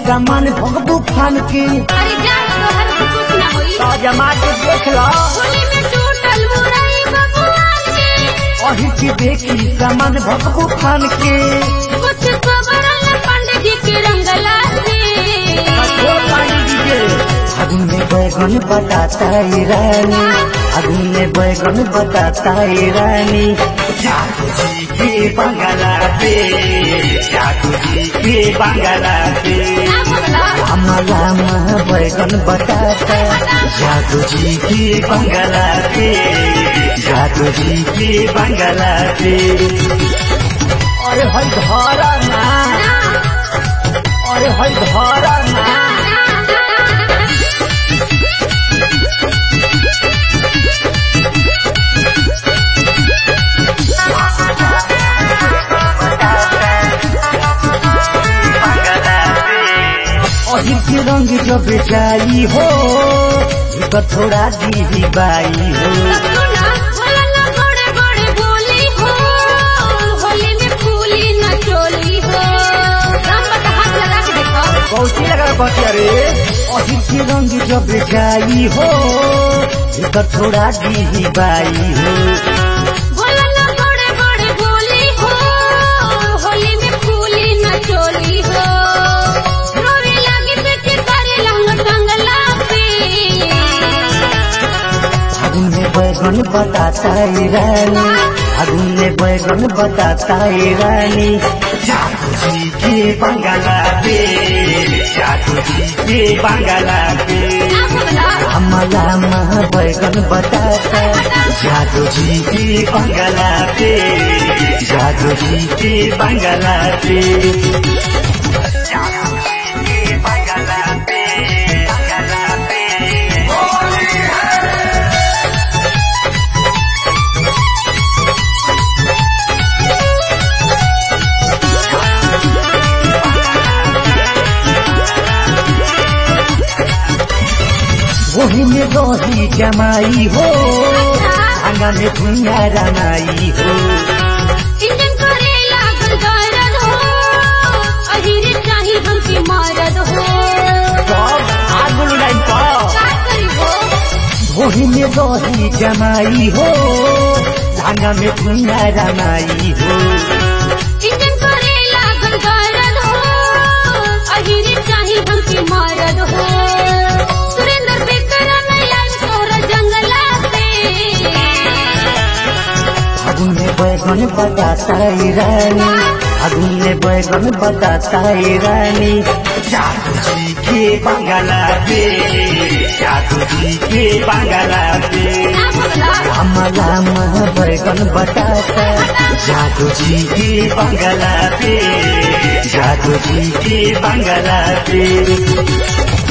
सामान भगबू फान के अरे जा तोहर से कुछ ना होई तो जमा के देख लो होली में टूटल मुरई भगवान के अही के देखी सामान भगबू फान के कुछ खबरल पंडित जी के रंगला से कठोर पानी दीजिए फागुन में बैगन बताता है रानी फागुन में बैगन बताता है रानी जादू जी के बंगला पे जादू जी के बंगला पे ना बोला हमारा माँ बैगन बताता जादू जी के बंगला पे जादू जी के बंगला पे अरे हई धारा ना अरे हई धारा ना अहिर के रंग जब जाई हो तो थोड़ा दी बाई हो सुना बोला ना गोड़े गोड़े बोली हो होली में फूली न चोली हो राम बता हाथ लगा के देखो कौची लगा बतिया रे अहिर के रंग जब जाई हो तो थोड़ा दी बाई हो बोला ना गोड़े गोड़े बोली हो होली में फूली न चोली हो रोवे लागी बेटी तारे लंग टंगला पे फागुन में बैगन बताता है रानी फागुन में बैगन बताता है रानी जादू जी के बंगला पे जादू जी के बंगला पे ना बोला हमारा माँ बैगन बताता जादू जी के बंगला पे जादू जी के बंगला पे जादू जी के बंगला पे बंगला पे वही में रही जमाई हो आंगा में भुइया रनाई हो इंजन करे लागल गरद हो अहिर चाही हमके मारद हो सब आगुल लाइन पर का करी हो वही में रही जमाई हो आंगा में भुइया रनाई हो इंजन करे लागल गरद हो अहिर चाही हमके मारद हो सुरेंद्र बेकरम लाइव तोहरा जंगला पे फागुन में बैगन बताता है रानी फागुन में बैगन बताता है रानी जादू जी के बंगला पे जादू जी के बंगला पे ना बोला हमारा माँ बैगन बताता जादू जी के बंगला पे जादू जी के बंगला पे